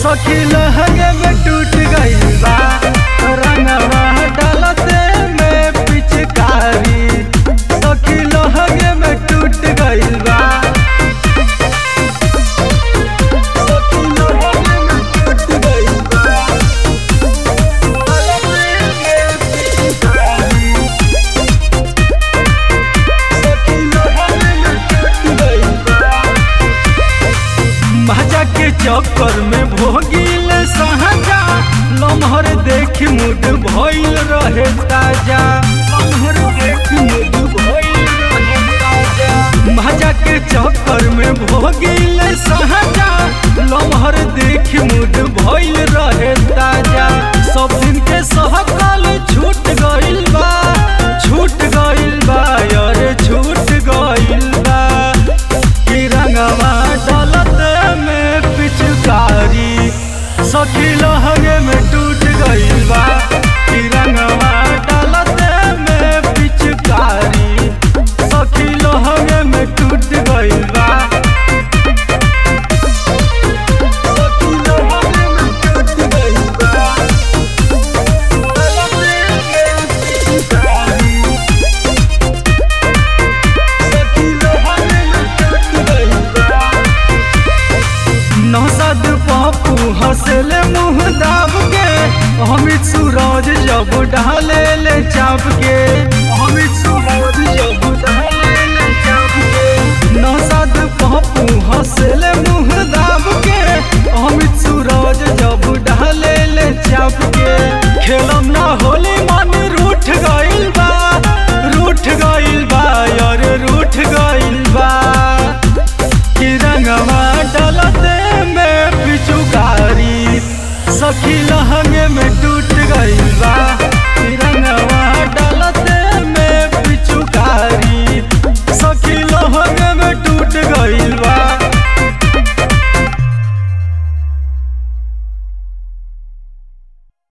सखी लहंगे में टूट गइल बा रंगवा डालते में पिचकारी सखी लहंगे में टूट गइल बा सखी लहंगे में टूट गइल बा महजा के चक्कर में भोगिल सहजा लम्हर देख मुड भइल रहे ताजा लम्हर देख मुड भइल रहे ताजा महजा के चक्कर में भोगिल सहजा लम्हर देख मुड भइल रहे ताजा सब दिन के सहकल छूट गइल बा छूट गइल बा अरे छूट गइल बा कि रंगवा डलत में पिचकारी सखी लहंगे में टूट गइल बा कि रंगवा डलत में पिचकारी सखी लहंगे में टूट गइल बा सखी लहंगे में टूट गइल बा नौसद पप्पू हंसले मुँह दाब के अमित सूरज जब डाले ले चाप के अमित सूरज जब डाले ले चाप के नौसद पप्पू हंसले मुँह दाब के अमित सूरज जब डाले ले चाप के खेलम ना होली मन रूठ गइल बा रूठ गइल बा यार रूठ गइल बा कि रंगवा डलते में पिचुकारी सखी लहंगे में टूट गइल बा